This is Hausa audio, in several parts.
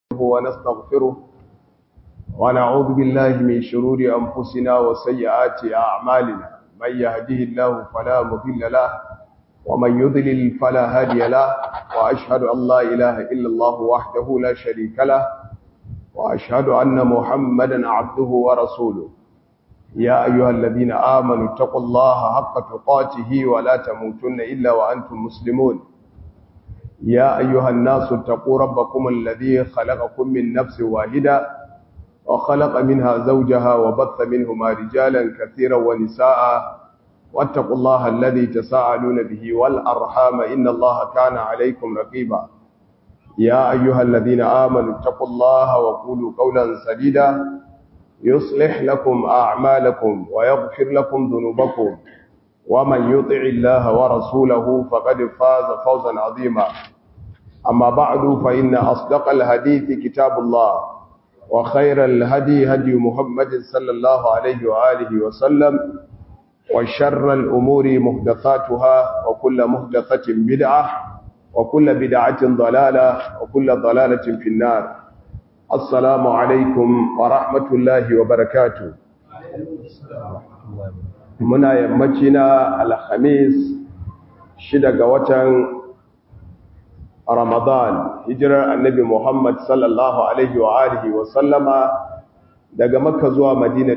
ونستغفره ونعوذ بالله من شرور أنفسنا وسيئات أعمالنا من يهده الله فلا مضل له ومن يضلل فلا هادي له وأشهد أن لا إله إلا الله وحده لا شريك له وأشهد أن محمدا عبده ورسوله يا أيها الذين آمنوا اتقوا الله حق تقاته ولا تموتن إلا وأنتم مسلمون يا أيها الناس اتقوا ربكم الذي خلقكم من نفس واحدة وخلق منها زوجها وبث منهما رجالا كثيرا ونساء واتقوا الله الذي تساءلون به والأرحام إن الله كان عليكم رقيبا يا أيها الذين آمنوا اتقوا الله وقولوا قولا سديدا يصلح لكم أعمالكم ويغفر لكم ذنوبكم ومن يطع الله ورسوله فقد فاز فوزا عظيما أما بعد فإن أصدق الحديث كتاب الله وخير الهدي هدي محمد صلى الله عليه وآله وسلم وشر الأمور محدثاتها وكل محدثة بدعة وكل بدعة ضلالة وكل ضلالة في النار السلام عليكم ورحمة الله وبركاته muna yammaci na alhamis shida ga watan ramadan hijirar annabi muhammad sallallahu alaihi wa alihi wa sallama daga makka zuwa madina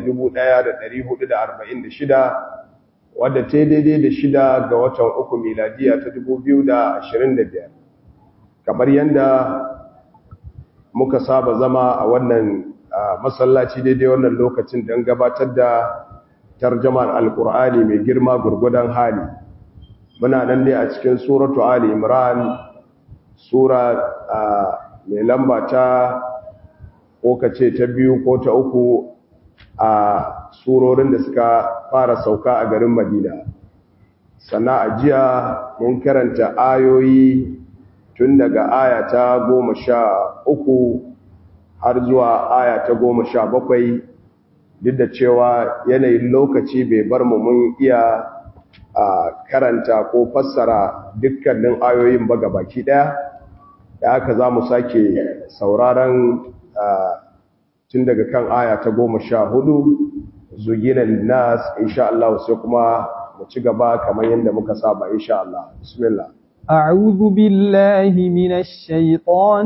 1446 wadda ta daidai da shida ga watan uku miladiya ta 2025 kamar yadda muka saba zama a wannan masallaci daidai wannan lokacin don gabatar da tarjamar alkur'ani mai girma gurgudan hali muna nan dai a cikin suratu ali imran sura mai lamba ta ko kace ta biyu ko ta uku a surorin da suka fara sauka a garin madina sannan a jiya mun karanta ayoyi tun daga aya ta goma sha uku har zuwa aya ta goma sha bakwai duk da cewa yanayin lokaci bai bar mu mun iya karanta ko fassara dukkanin ayoyin ba baki daya da haka za mu sake sauraron tun daga kan aya ta goma sha hudu zugina nas insha Allah sai kuma mu ci gaba kamar yadda muka saba insha Allah bismillah أعوذ بالله من الشيطان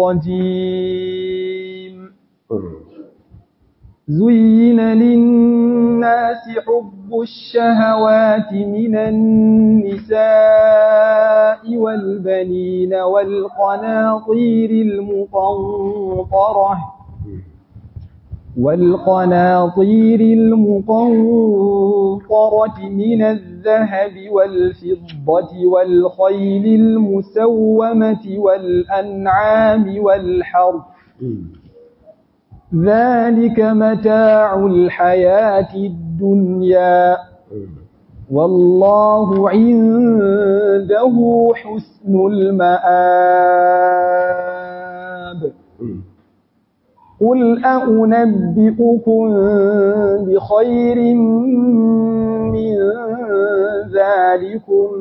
الرجيم زين للناس حب الشهوات من النساء والبنين والقناطير المقنطرة والقناطير المقنطرة من الذهب والفضة والخيل المسومة والأنعام والحرث ذلك متاع الحياة الدنيا والله عنده حسن المآب قل أنبئكم بخير من ذلكم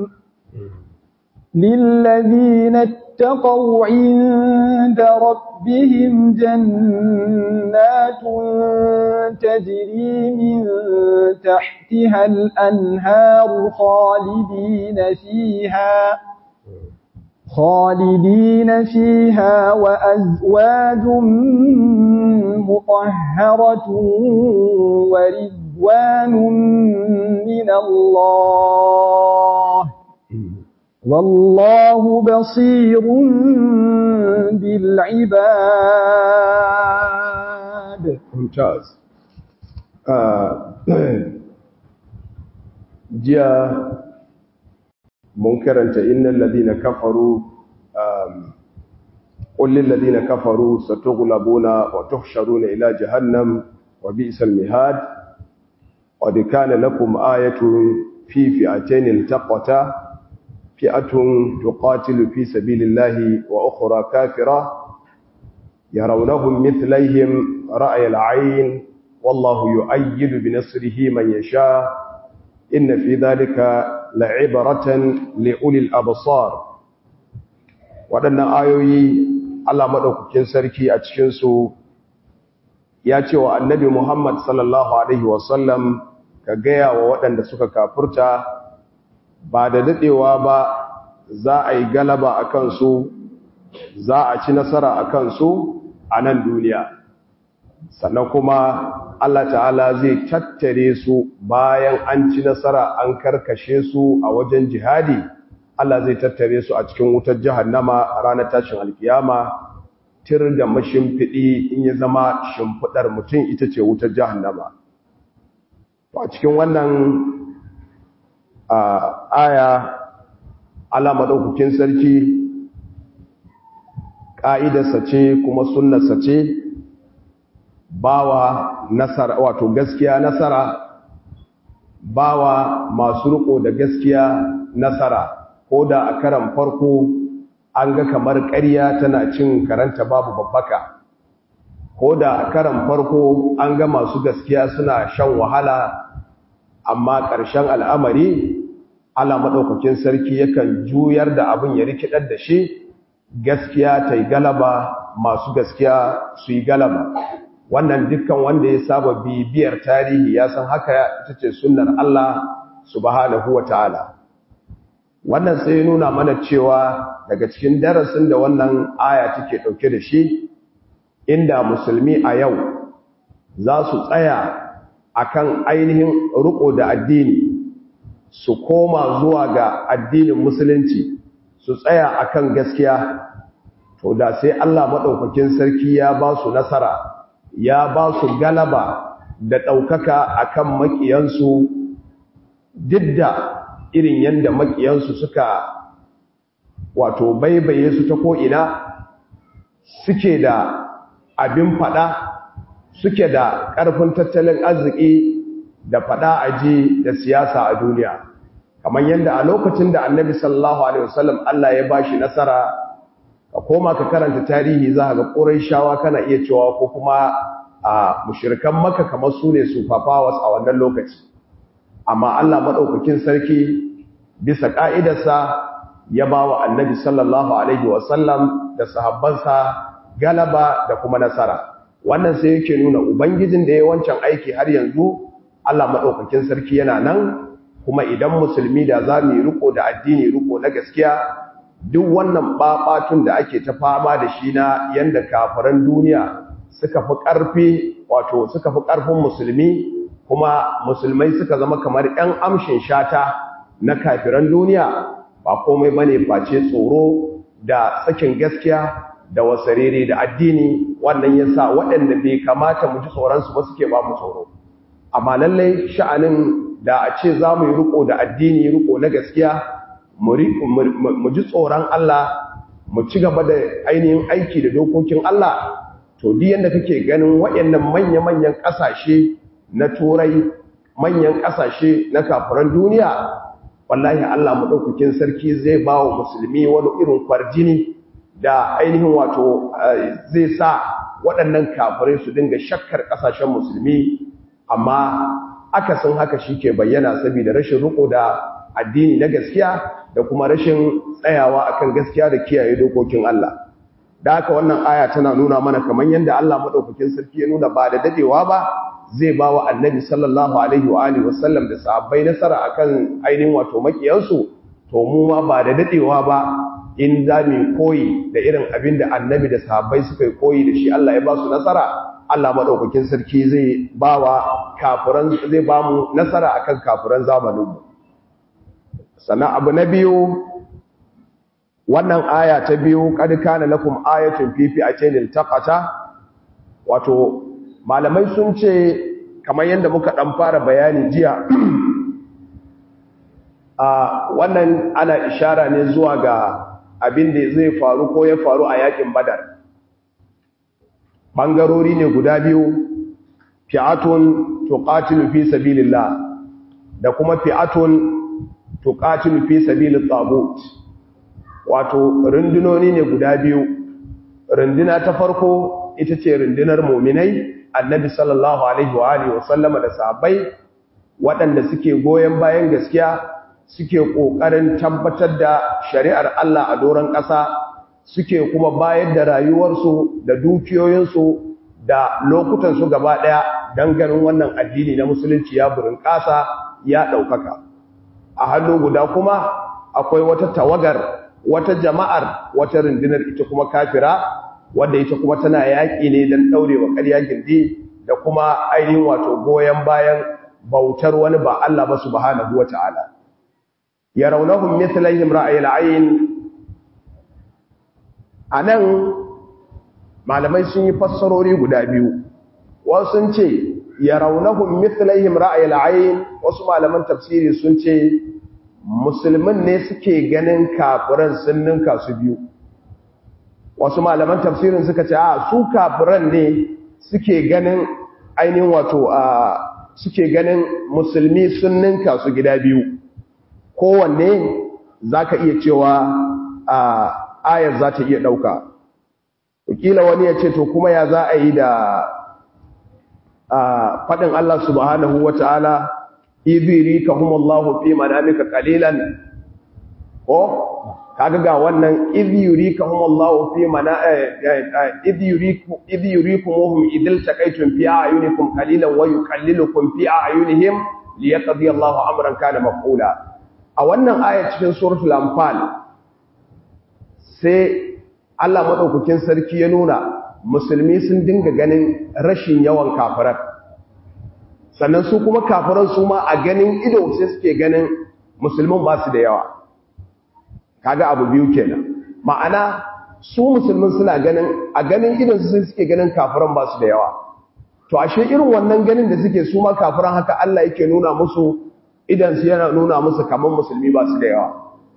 للذين اتقوا عند ربهم جنات تجري من تحتها الأنهار خالدين فيها خالدين فيها وأزواج مطهرة ورضوان من الله والله بصير بالعباد ممتاز جاء منكرا إن الذين كفروا قل للذين كفروا ستغلبون وتحشرون إلى جهنم وبئس المهاد قد كان لكم آية في فئتين التقتا فئة تقاتل في سبيل الله وأخرى كافرة يرونهم مثليهم رأي العين والله يؤيد بنصره من يشاء إن في ذلك لعبرة لأولي الأبصار waɗannan ayoyi Allah maɗaukakin sarki a cikinsu ya ce wa annabi Muhammad sallallahu Alaihi wasallam ka gaya wa waɗanda suka kafurta ba da daɗewa ba za a yi galaba a kansu za a ci nasara a kansu a nan duniya sannan kuma Allah ta'ala zai tattare su bayan an ci nasara an karkashe su a wajen jihadi Allah zai tattare su a cikin wutar jahannama ranar tashin alkiyama tir da mashimfiɗi in ya zama shimfiɗar mutum ita ce wutar jahannama a cikin wannan aya Allah maɗaukakin sarki ƙa'idarsa ce kuma sunnarsa ce bawa nasara wato gaskiya nasara bawa masu riko da gaskiya nasara ko da a karan farko an ga kamar ƙarya tana cin karanta babu babbaka ko da a karan farko an ga masu gaskiya suna shan wahala amma ƙarshen al'amari ala maɗaukakin sarki yakan juyar da abin ya rikidar da shi gaskiya ta yi galaba masu gaskiya su yi galaba wannan dukkan wanda ya saba bibiyar tarihi ya san haka ita ce sunnar Allah subhanahu wa ta'ala wannan sai nuna mana cewa daga cikin darasin da wannan aya take ɗauke da shi inda musulmi a yau za su tsaya akan ainihin riko da addini su koma zuwa ga addinin musulunci su tsaya akan gaskiya to da sai Allah maɗaukakin sarki ya ba su nasara ya ba su galaba da ɗaukaka a kan maƙiyansu duk da irin yadda maƙiyansu suka wato baibaye su ta ko'ina suke da abin faɗa suke da ƙarfin tattalin arziki da faɗa aji da siyasa a duniya kamar yadda a lokacin da annabi sallallahu alaihi wasallam Allah ya ba shi nasara ka koma ka karanta tarihi za ga shawa kana iya cewa ko kuma a mushrikan maka kamar su ne su fafawas a wannan lokaci amma Allah maɗaukakin sarki bisa ƙa'idarsa ya ba wa annabi sallallahu alaihi wasallam da sahabbansa galaba da kuma nasara wannan sai yake nuna ubangijin da ya wancan aiki har yanzu Allah maɗaukakin sarki yana nan kuma idan musulmi da za mu yi riko da addini riko na gaskiya duk wannan babatun da ake ta fama da shi na yanda kafiran duniya suka fi ƙarfi wato suka fi ƙarfin musulmi kuma musulmai suka zama kamar 'yan amshin shata na kafiran duniya ba komai bane face tsoro da sakin gaskiya da wasarere da addini wannan yasa waɗanda bai kamata mu ji tsoron su ba suke ba mu tsoro amma lallai sha'anin da a ce za mu yi riko da addini riko na gaskiya mu ji tsoron Allah mu ci gaba da ainihin aiki da dokokin Allah to di yanda kake ganin waɗannan manya-manyan ƙasashe na turai manyan ƙasashe na kafiran duniya wallahi Allah maɗaukakin sarki zai ba wa musulmi wani irin kwarjini da ainihin wato zai sa waɗannan kafirai su dinga shakkar ƙasashen musulmi amma akasin haka shi ke bayyana saboda rashin riko da addini na gaskiya da kuma rashin tsayawa akan gaskiya da kiyaye dokokin Allah da haka wannan aya tana nuna mana kamar yadda Allah madaukakin sarki ya nuna ba da dadewa ba zai ba wa annabi sallallahu alaihi wa alihi wasallam da sahabbai nasara akan ainihin wato makiyansu to mu ma ba da dadewa ba in za mu koyi da irin abin da annabi da sahabbai suka yi koyi da shi Allah ya ba su nasara Allah madaukakin sarki zai ba wa kafiran zai ba mu nasara akan kafiran zamaninmu sannan abu na biyu wannan aya ta biyu kad kana lakum ayatun fi fi'atin iltaqata wato malamai sun ce kamar yadda muka dan fara bayani jiya a wannan ana ishara ne zuwa ga abin da zai faru ko ya faru a yakin badar bangarori ne guda biyu fi'atun tuqatilu fi sabilillah da kuma fi'atun tuqatilu fi sabilit tagut wato rundunoni ne guda biyu runduna ta farko ita ce rundunar mu'minai annabi sallallahu alaihi wa alihi wasallama da sahabbai waɗanda suke goyen bayan gaskiya suke ƙoƙarin tabbatar da shari'ar Allah a doron ƙasa suke kuma bayar da rayuwarsu da dukiyoyinsu da lokutansu gaba ɗaya don ganin wannan addini na musulunci ya burin ƙasa ya ɗaukaka a hannu guda kuma akwai wata tawagar wata jama'ar wata rundunar ita kuma kafira wadda ita kuma tana yaƙi ne don ɗaurewa ƙarya gindi da kuma ainihin wato goyon bayan bautar wani ba Allah ba subhanahu wa ta'ala ya raunahun mithlaihim ra'ayil ayn anan malamai sun yi fassarori guda biyu wasu sun ce ya raunahun mithlaihim ra'ayil ayn wasu malaman tafsiri sun ce musulmin ne suke ganin kafiran sun ninka su biyu wasu malaman tafsirin suka ce a su kafiran ne suke ganin ainihin wato a suke ganin musulmi sun ninka su gida biyu kowanne za ka iya cewa a ayar za ta iya ɗauka wakila wani ya ce to kuma ya za a yi da faɗin Allah subhanahu wa ta'ala ibiri ka humallahu fi manamika qalilan ko kaga ga wannan idh yurikahum Allahu fi mana idh yuriku idh yurikumuhum idil taqaytum fi a'yunikum qalilan wa yuqallilukum fi a'yunihim liyaqdi Allahu amran kana maf'ula a wannan aya cikin suratul anfal sai Allah madaukakin sarki ya nuna musulmi sun dinga ganin rashin yawan kafiran sannan su kuma kafiran su ma a ganin ido sai suke ganin musulmin ba su da yawa kaga abu biyu kenan ma'ana su musulmin suna ganin a ganin idan su suke ganin kafiran ba su da yawa to ashe irin wannan ganin da suke su ma kafiran haka Allah yake nuna musu idan su yana nuna musu kaman musulmi ba su da yawa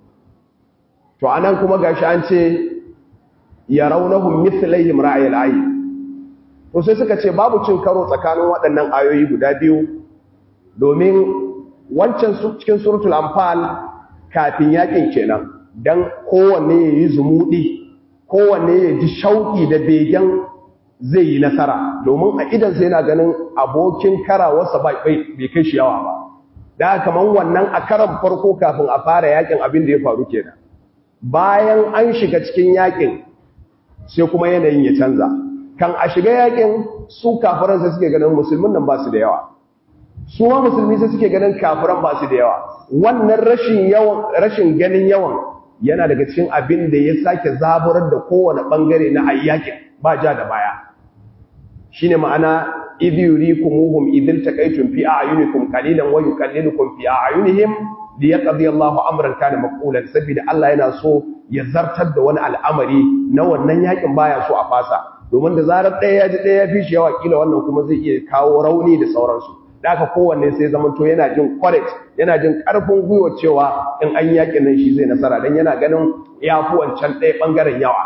to anan kuma gashi an ce yarawnahum mithlaihim ra'ayil ayn to sai suka ce babu cin karo tsakanin waɗannan ayoyi guda biyu domin wancan cikin suratul anfal kafin yakin kenan don kowanne ya yi zumuɗi kowanne ya ji shauƙi da begen zai yi nasara domin a idansa yana ganin abokin karawarsa bai kai shi yawa ba da kamar wannan a karan farko kafin a fara yakin abin da ya faru kenan bayan an shiga cikin yakin sai kuma yanayin ya canza kan a shiga yakin su kafiran sai suke ganin musulmin nan ba su da yawa su ma musulmi sai suke ganin kafiran ba su da yawa wannan rashin yawan rashin ganin yawan yana daga cikin abin da ya sake zaburar da kowane bangare na ayyakin ba ja da baya shine ma'ana idh yurikumuhum idh taqaytum fi a'yunikum qalilan wa yuqallilukum fi a'yunihim liyaqdi Allahu amran kana maqulan saboda Allah yana so ya zartar da wani al'amari na wannan yakin baya so a fasa domin da zarar ɗaya ya ji ɗaya ya fi shi yawa kila wannan kuma zai iya kawo rauni da sauransu da aka kowanne sai zama to yana jin courage yana jin ƙarfin gwiwa cewa in an yakin nan shi zai nasara don yana ganin ya fi wancan ɗaya ɓangaren yawa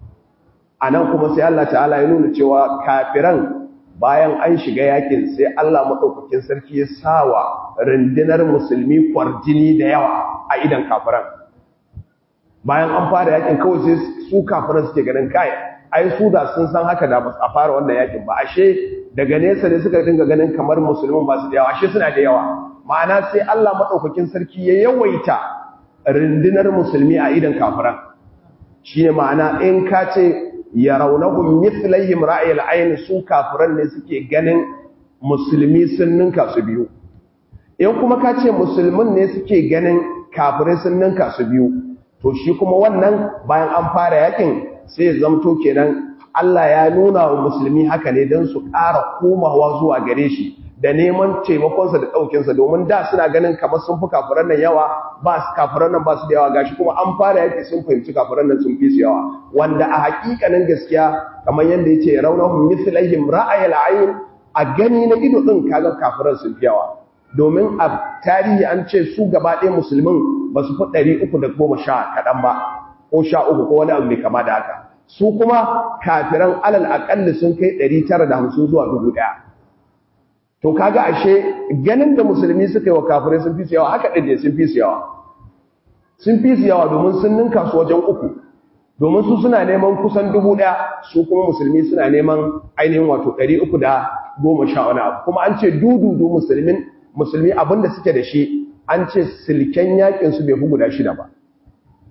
a nan kuma sai Allah ta'ala ya nuna cewa kafiran bayan an shiga yakin sai Allah maɗaukakin sarki ya sawa rundunar musulmi kwarjini da yawa a idan kafiran bayan an fara yakin kawai sai su kafiran suke ganin kai ai su da sun san haka da ba a fara wannan yakin ba ashe daga nesa ne suka dinga ganin kamar musulmin ba su da yawa ashe suna da yawa ma'ana sai Allah madaukakin sarki ya yawaita rundunar musulmi a idan kafiran shine ma'ana in ka ce yarawnahum mithlaihim ra'ayil ayn su kafiran ne suke ganin musulmi sun ninka su biyu in kuma ka ce musulmin ne suke ganin kafirai sun ninka su biyu to shi kuma wannan bayan an fara yakin sai ya zamto kenan Allah ya nuna wa musulmi haka ne don su ƙara komawa zuwa gare shi da neman taimakonsa da ɗaukinsa domin da suna ganin kamar sun fi kafiran nan yawa ba su kafiran nan ba su da yawa gashi kuma an fara yaki sun fahimci kafiran nan sun fi su yawa wanda a hakikanin gaskiya kamar yadda ya ce raunahum mithlaihim ra'ayil ayn a gani na ido din kaga kafiran sun fi yawa domin a tarihi an ce su gaba ɗaya musulmin ba su fi ɗari uku da goma sha kaɗan ba ko sha uku ko wani abu mai kama da haka su kuma kafiran alal aƙalli sun kai ɗari tara da hamsin zuwa dubu ɗaya to kaga ashe ganin da musulmi suka yi wa kafirai sun fi su yawa haka ɗin ne sun fi su yawa sun fi su yawa domin sun ninka su wajen uku domin su suna neman kusan dubu ɗaya su kuma musulmi suna neman ainihin wato ɗari uku da goma sha wani abu kuma an ce dududu musulmin musulmi abinda suke da shi an ce silken yakin su bai fi guda shida ba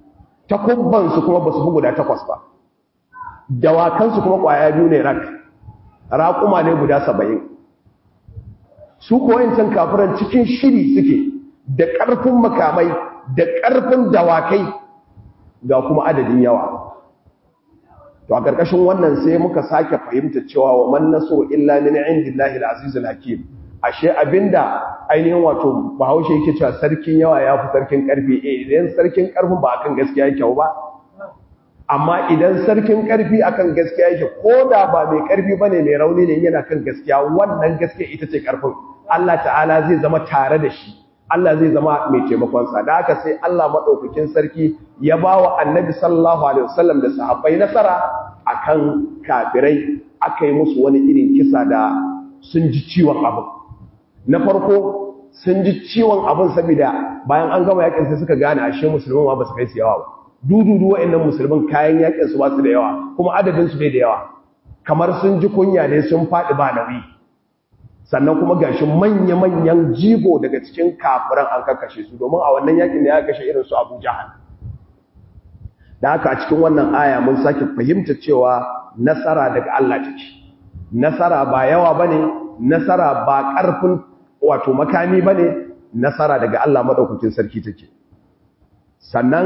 takubbansu kuma ba su fi guda takwas ba dawakansu kuma ƙwaya biyu ne rak raƙuma ne guda saba'in su koyancan kafiran cikin shiri suke da ƙarfin makamai da ƙarfin dawakai ga kuma adadin yawa to a ƙarƙashin wannan sai muka sake fahimta cewa wa man naso illa min indillahi al-azizul hakim ashe abinda ainihin wato bahaushe yake cewa sarkin yawa ya fi sarkin ƙarfi eh idan sarkin ƙarfin ba akan gaskiya yake ba amma idan sarkin ƙarfi akan gaskiya yake ko da ba mai ƙarfi bane mai rauni ne yana kan gaskiya wannan gaskiya ita ce ƙarfin Allah ta'ala zai zama tare da shi Allah zai zama mai taimakonsa da haka sai Allah maɗaukakin sarki ya ba wa annabi sallallahu alaihi wasallam da sahabbai nasara akan kafirai aka yi musu wani irin kisa da sun ji ciwon abin na farko sun ji ciwon abin saboda bayan an gama yakin sai suka gane ashe musulman ma ba su kai su yawa ba dududu wa'annan musulman kayan yakin su ba su da yawa kuma adadin su bai da yawa kamar sun ji kunya ne sun faɗi ba nauyi sannan kuma gashi manya-manyan jigo daga cikin kafiran an kakashe su domin a wannan yakin da ya kashe irin su Abu Jahal da haka a cikin wannan aya mun sake fahimta cewa nasara daga Allah take nasara ba yawa bane nasara ba karfin wato makami bane nasara daga Allah madaukakin sarki take sannan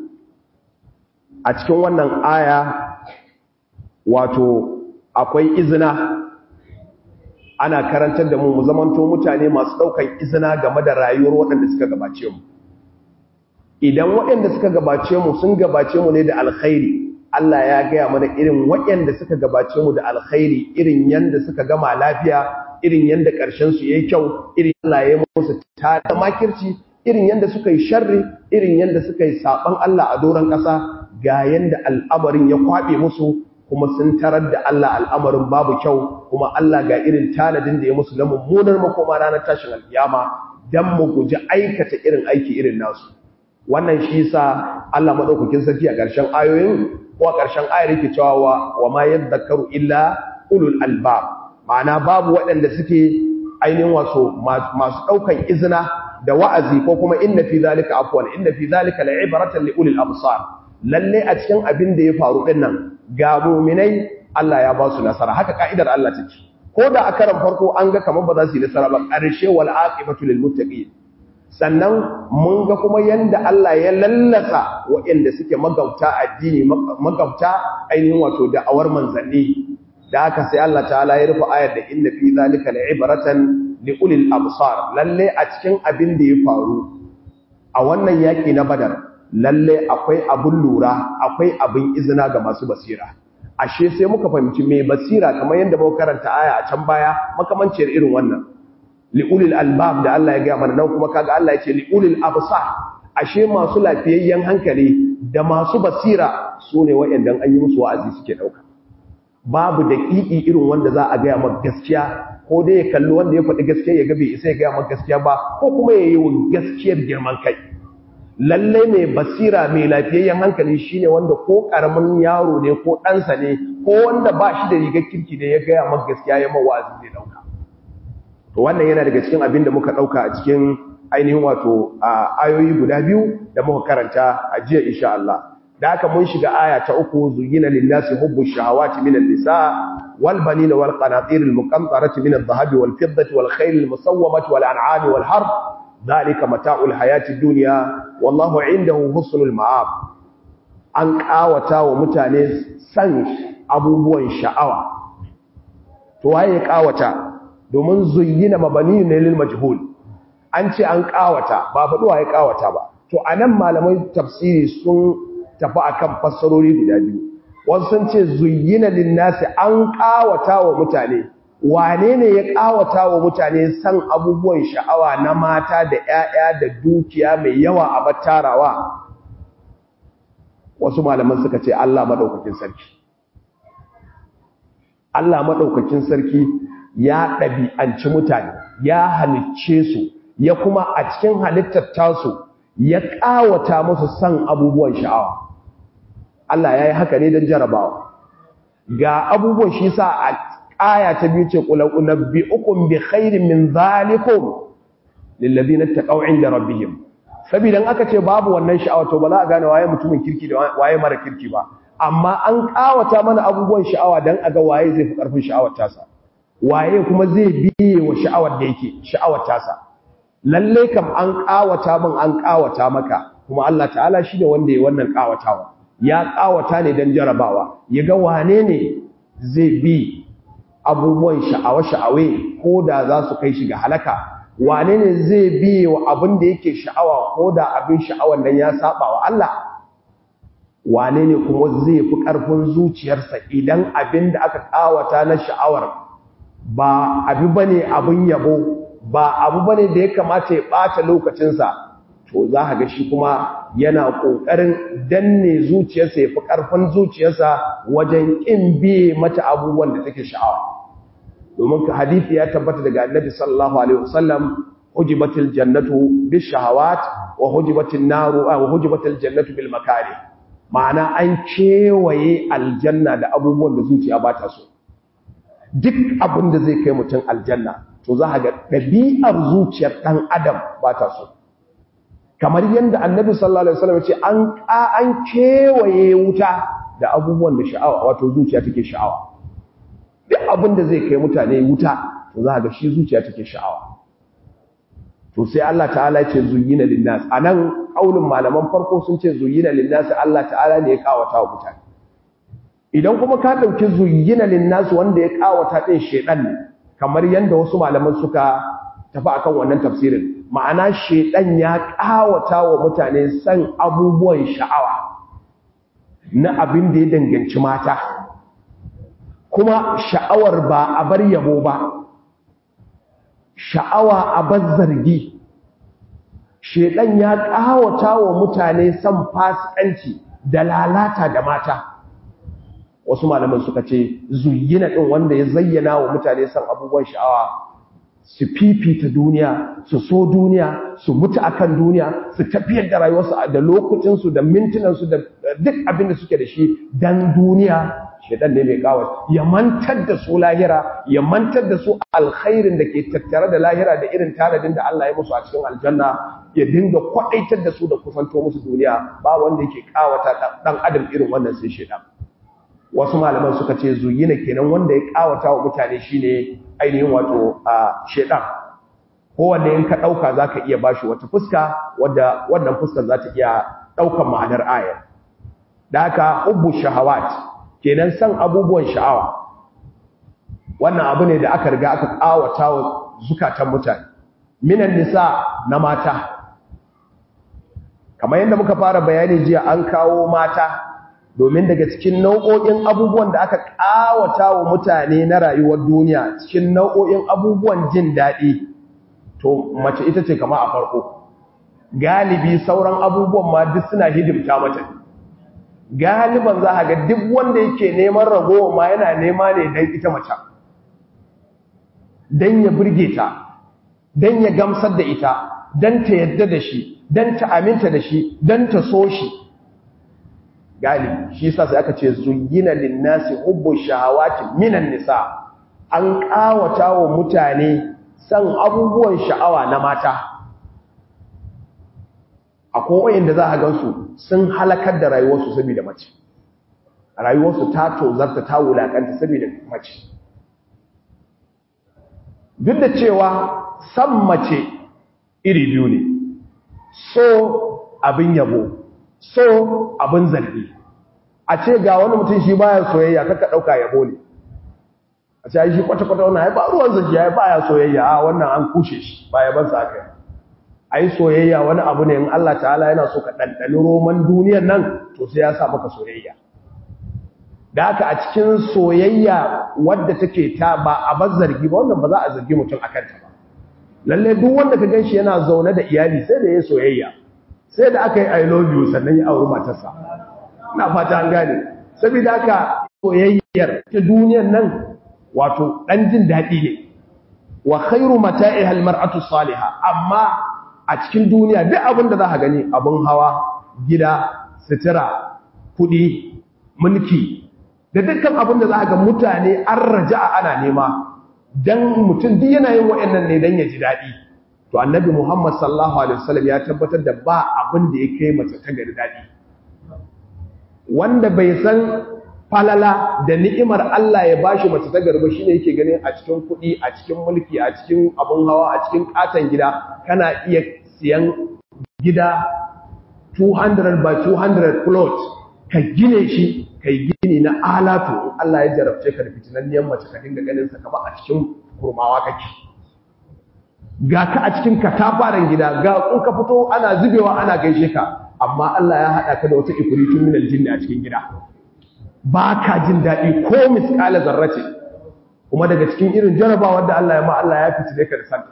a cikin wannan aya wato akwai izina ana karantar da mu mu zamanto mutane masu daukan izina game da rayuwar waɗanda suka gabace mu idan waɗanda suka gabace mu sun gabace mu ne da alkhairi Allah ya gaya mana irin waɗanda suka gabace mu da alkhairi irin yanda suka gama lafiya irin yanda ƙarshen su yayi kyau irin Allah ya musu ta makirci irin yanda suka yi sharri irin yanda suka yi saban Allah a doron ƙasa ga yanda al'amarin ya kwabe musu kuma sun tarar da Allah al'amarin babu kyau kuma Allah ga irin tanadin da ya musu na mummunar makoma ranar tashin alkiyama dan mu guji aikata irin aiki irin nasu wannan shi sa Allah madaukakin sarki a ƙarshen ayoyin ko a ƙarshen ayar yake cewa wa ma yadhakkaru illa ulul albab ma'ana babu waɗanda suke ainihin waso masu ɗaukan izina da wa'azi ko kuma inna fi zalika afwan inna fi zalika la'ibratan li ulil absar lalle a cikin abin da ya faru din nan ga mu'minai Allah ya ba su nasara haka ka'idar Allah take ko da a karan farko an ga kamar ba za su yi nasara ba ƙarshe wal aqibatu lil muttaqin sannan mun ga kuma yanda Allah ya lallasa waɗanda suke magauta addini magauta ainihin wato da'awar manzanni da haka sai Allah ta'ala ya rufe ayar da inna fi zalika la'ibratan li ulil absar lalle a cikin abin da ya faru a wannan yaki na badar lalle akwai abun lura akwai abin izina ga masu basira ashe sai muka fahimci mai basira kamar yadda muka karanta aya a can baya makamanciyar irin wannan li'ulil albab da Allah ya gaya mana nan kuma kaga Allah ya ce li'ulil absar ashe masu lafiyayyen hankali da masu basira sune waɗanda an yi musu wa'azi suke dauka babu daƙiƙi irin wanda za a gaya maka gaskiya ko dai ya kalli wanda ya faɗi gaskiya ya ga bai isa ya gaya maka gaskiya ba ko kuma ya yi wa gaskiyar girman kai lalle mai basira mai lafiyayyen hankali shine wanda ko karamin yaro ne ko ɗansa ne ko wanda ba shi da rigar kirki ne ya gaya maka gaskiya ya mawazi zai dauka to wannan yana daga cikin abin da muka dauka a cikin ainihin wato ayoyi guda biyu da muka karanta a jiya insha Allah da haka mun shiga aya ta uku zuyina lin-nasi hubbu shahawati min an-nisa wal banina wal qanatir al-muqantarati min adh-dhahabi wal fiddati wal khayl al-musawwamati wal an'ami wal harb dhalika mata'ul hayati dunya wallahu 'indahu husnul ma'ab an kawata wa mutane san abubuwan sha'awa to waye ya kawata domin zuyyina mabani ne lil majhul an ce an kawata ba faduwa ya kawata ba to anan malamai tafsiri sun tafi akan fassarori guda biyu wasu sun ce zuyyina lin nasi an kawata wa mutane wane ne ya kawata wa mutane san abubuwan sha'awa na mata da ƴaƴa da dukiya mai yawa a battarawa wasu malaman suka ce Allah madaukakin sarki Allah madaukakin sarki ya ɗabi'anci mutane ya halicce su ya kuma a cikin halittar tasu ya ƙawata musu san abubuwan sha'awa Allah ya yi haka ne don jarabawa ga abubuwan shi sa a aya ta biyu ce ƙulan unabbi ukun bi khairin min zalikum lillazi na taƙau inda rabbihim saboda aka ce babu wannan sha'awa to ba za a gane waye mutumin kirki da waye mara kirki ba amma an kawata mana abubuwan sha'awa dan a ga waye zai fi karfin sha'awar tasa waye kuma zai biye wa sha'awar da yake sha'awar tasa lalle kam an kawata min an kawata maka kuma Allah ta'ala shi ne wanda ya wannan kawatawa ya kawata ne dan jarabawa ya ga wane ne zai bi abubuwan sha'awa-sha'awe ko da za su kai shi ga halaka wane ne zai biye wa abin da yake sha'awa ko da abin sha'awan nan ya saba wa Allah wane ne kuma zai fi ƙarfin zuciyarsa idan abin da aka ƙawata na sha'awar ba abu bane abin yabo ba abu bane da ya kamata ya ɓata lokacinsa to za ka ga shi kuma yana ƙoƙarin danne zuciyarsa ya fi ƙarfin zuciyarsa wajen ƙin biye mata abubuwan da take sha'awa domin ka hadithi ya tabbata daga annabi sallallahu alaihi wasallam hujibatil jannatu bis shahawat wa hujibatin naru wa hujibatil jannatu bil makari ma'ana an kewaye aljanna da abubuwan da zuciya ba ta so duk abin da zai kai mutum aljanna to za ka ga ɗabi'ar zuciyar ɗan adam ba ta so kamar yadda annabi sallallahu alaihi wasallam ya ce an an kewaye wuta da abubuwan da sha'awa wato zuciya take sha'awa duk abin da zai kai mutane wuta to za ga shi zuciya take sha'awa to sai Allah ta'ala ce zuyyina linnas anan kaulin malaman farko sun ce zuyyina linnas Allah ta'ala ne ya kawata wa mutane idan kuma ka dauki zuyyina linnas wanda ya kawata din shedan ne kamar yanda wasu malaman suka tafi akan wannan tafsirin ma'ana shedan ya kawata wa mutane san abubuwan sha'awa na abin da ya danganci mata kuma sha'awar ba a bar yabo ba sha'awa a bar zargi shedan ya kawata wa mutane san fasikanci da lalata da mata wasu malaman suka ce zuyyina din wanda ya zayyana wa mutane san abubuwan sha'awa su fifita duniya su so duniya su mutu akan duniya su tafiyar da rayuwarsu da lokucinsu da mintunansu da duk abin da suke da shi dan duniya shedan ne mai kawo ya mantar da su lahira ya mantar da su alkhairin da ke tattare da lahira da irin tanadin da Allah ya musu a cikin aljanna ya dinga kwadaitar da su da kusanto musu duniya ba wanda yake kawata dan adam irin wannan sai shedan wasu malaman suka ce zuyina kenan wanda ya kawata wa mutane shine ainihin wato a shedan kowanne in ka dauka zaka iya bashi wata fuska wadda wannan fuskar za ta iya daukan ma'anar ayar da haka hubbu shahawat kenan san abubuwan sha'awa wannan abu ne da aka riga aka kawata wa zukatan mutane minan nisa na mata kamar yadda muka fara bayani jiya an kawo mata domin daga cikin nau'o'in abubuwan da aka kawata wa mutane na rayuwar duniya cikin nau'o'in abubuwan jin daɗi to mace ita ce kama a farko galibi sauran abubuwan ma duk suna hidimta mata galiban za a ga duk wanda yake neman ragowa ma yana nema ne don ita mace don ya burge ta don ya gamsar da ita don ta yadda da shi don ta aminta da shi don ta so shi galibi shi sa sai aka ce zuyina linnasi hubbu shahawati minan nisa an kawata wa mutane san abubuwan sha'awa na mata akwai wayanda za a gansu sun halakar da rayuwarsu saboda mace rayuwarsu ta tozarta ta wulakanta saboda mace duk da cewa san mace iri biyu ne so abin yabo so abin zargi a ce ga wani mutum shi baya soyayya kaka dauka yabo ne a ce shi kwata-kwata wannan ya ba ruwan zargi ya baya soyayya a wannan an kushe shi baya ban sa kai ai soyayya wani abu ne in Allah ta'ala yana so ka ɗanɗani roman duniyar nan to sai ya sa maka soyayya da haka a cikin soyayya wadda take ta ba a bar zargi ba wannan ba za a zargi mutum akan ta ba lalle duk wanda ka ganshi yana zaune da iyali sai da ya soyayya sai da aka yi i love you sannan ya auri matarsa ina fata an gane saboda haka soyayyar ta duniyar nan wato dan jin daɗi ne wa khairu mata'iha almar'atu salihah amma a cikin duniya duk abin da za ka gani abin hawa gida sutura kudi mulki da dukkan abin da za ga mutane an raja ana nema don mutum duk yana yin wa'annan ne don ya ji daɗi to annabi Muhammad sallallahu alaihi wasallam ya tabbatar da ba abin da ya kai mace ta gari dadi wanda bai san falala da ni'imar Allah ya bashi mace ta gari ba shine yake ganin a cikin kuɗi a cikin mulki a cikin abun hawa a cikin katon gida kana iya siyan gida 200 by 200 plot ka gine shi kai gini na alatu in Allah ya jarabce ka da fitinanniyar mace ka dinga ganin sa kamar a cikin kurmawa kake ga ka a cikin katafaren gida ga in ka fito ana zubewa ana gaishe ka amma Allah ya haɗa ka da wata ifritun min aljinni a cikin gida ba ka jin daɗi ko misƙala zarrace kuma daga cikin irin jarabawar da Allah ya ma Allah ya fitile ka da santa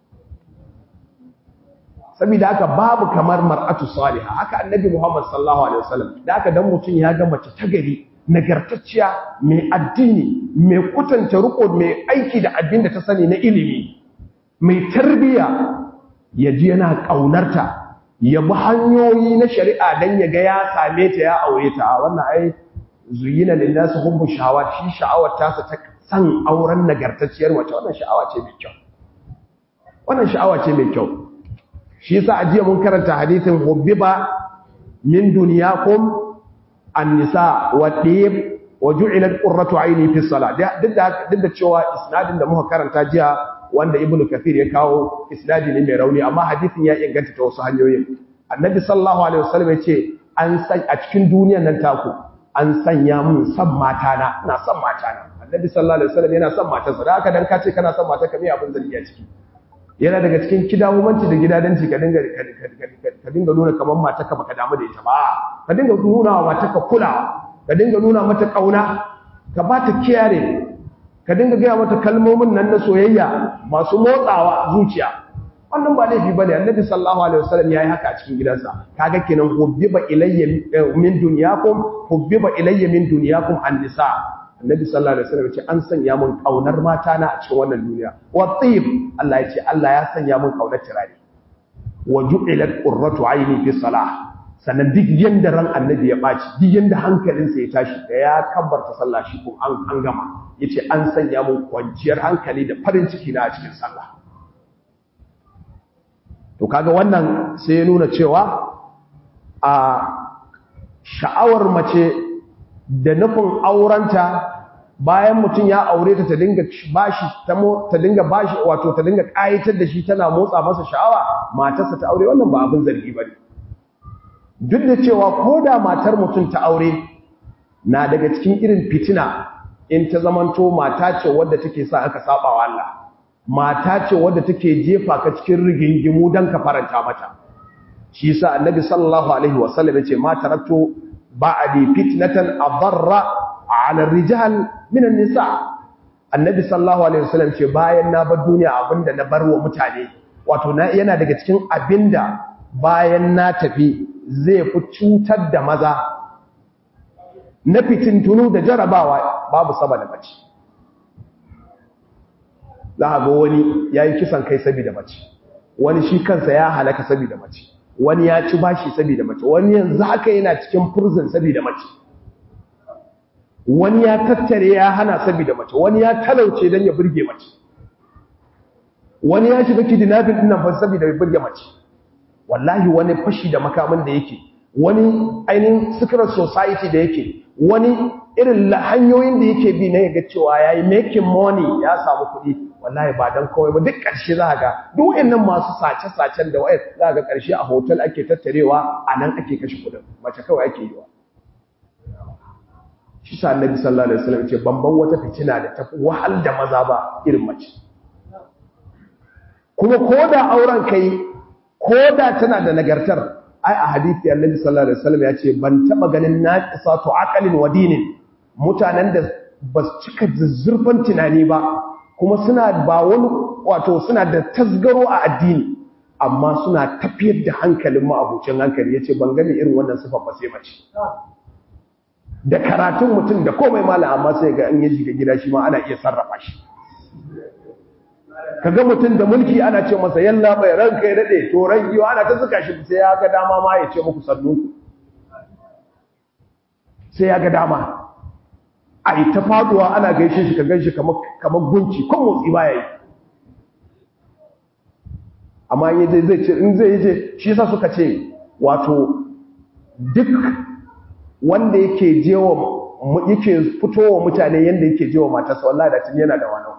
saboda haka babu kamar mar'atu salihah haka annabi Muhammad sallallahu alaihi wasallam da haka dan mutun ya ga mace ta gari nagartacciya mai addini mai kutanta riko mai aiki da abin da ta sani na ilimi mai tarbiya ya ji yana kaunarta ya bi hanyoyi na shari'a dan ya ga ya same ta ya aure ta wannan ai zuyina linnasu hubbu shahawat shi sha'awar ta ta san auren nagartacciyar mace wannan sha'awa ce mai kyau wannan sha'awa ce mai kyau shi yasa ajiya mun karanta hadithin hubbiba min dunyakum an-nisa wa dib wa ju'ilat qurratu ayni fi salat duk da duk da cewa isnadin da muka karanta jiya wanda ibnu kathir ya kawo isnadi ne mai rauni amma hadithin ya inganta ta wasu hanyoyin annabi sallallahu alaihi wasallam ya ce an san a cikin duniyar nan taku an sanya mun san mata na ina san mata na annabi sallallahu alaihi wasallam yana san matarsa da haka dan ka ce kana san mata ka me abin zargi a ciki yana daga cikin kidawomanci da gidadanci ka dinga ka dinga nuna kamar matarka baka damu da ita ba ka dinga nuna wa matarka kulawa ka dinga nuna mata kauna ka ba ta kiyare ka dinga gaya mata kalmomin nan na soyayya masu motsawa zuciya wannan ba laifi bane annabi sallallahu alaihi wasallam yayi haka a cikin gidansa kaga kenan hubbiba ilayya min dunyakum hubbiba ilayya min dunyakum an-nisa annabi sallallahu alaihi wasallam ce an sanya mun kaunar mata na a cikin wannan duniya wa tib Allah ya ce Allah ya sanya mun kaunar tirare wa ju'ilat qurratu ayni fi salah sannan duk yanda ran annabi ya baci duk yanda hankalinsa ya tashi da ya kabbarta sallah shi ko an an gama yace an sanya mun kwanciyar hankali da farin ciki na a cikin sallah to kaga wannan sai ya nuna cewa a sha'awar mace da nufin aurenta bayan mutum ya aure ta ta dinga bashi ta dinga bashi wato ta dinga kayatar da shi tana motsa masa sha'awa matarsa ta aure wannan ba abin zargi bane duk da cewa koda matar mutum ta aure na daga cikin irin fitina in ta zamanto mata ce wadda take sa aka saba wa Allah mata ce wadda take jefa ka cikin rigingimu dan ka faranta mata shi yasa annabi sallallahu alaihi wasallam yace ma taraktu ba'di fitnatan adarra 'ala ar-rijal min an-nisa annabi sallallahu alaihi wasallam ce bayan na bar duniya abinda na bar wa mutane wato na yana daga cikin abinda bayan na tafi zai fi cutar da maza na fitintunu da jarabawa babu sama da mace za a ga wani ya yi kisan kai saboda mace wani shi kansa ya halaka saboda mace wani ya ci bashi saboda mace wani yanzu haka yana cikin prison saboda mace wani ya tattare ya hana saboda mace wani ya talauce don ya burge mace wani ya shiga kidnapping din nan fa saboda ya burge mace wallahi wani fashi da makamin da yake wani ainihin secret society da yake wani irin hanyoyin da yake bi na yaga cewa yayi making money ya samu kuɗi wallahi ba dan kawai ba duk ƙarshe za ga duk wayannan masu sace-sacen da wayar za ga ƙarshe a hotel ake tattarewa a nan ake kashe kuɗin mace kawai ake yi wa shi sa annabi sallallahu alaihi wasallam ce bamban wata fitina da tafi wahal da maza ba irin mace kuma koda auren kai koda tana da nagartar ai a hadisi annabi sallallahu alaihi wasallam ya ce ban taba ganin naqisatu aqalin wa dinin mutanen da ba su cika zuzzurfan tunani ba kuma suna ba wani wato suna da tasgaro a addini amma suna tafiyar da hankalin ma'abucin hankali yace ban gani irin wannan sifa ba sai mace da karatun mutum da komai malam amma sai ga an yi shiga gida shi ma ana iya sarrafa shi kaga mutum da mulki ana ce masa yalla bai ranka ya dade to ran giwa ana ta zuka shi sai ya ga dama ma ya ce muku sannunku sai ya ga dama ai ta faduwa ana gaishe shi ka ganshi kamar kamar gunci ko motsi baya yi amma in yaje zai ce in zai yaje shi yasa suka ce wato duk wanda yake jewa yake fitowa mutane yanda yake jewa matarsa wallahi da tun yana da wani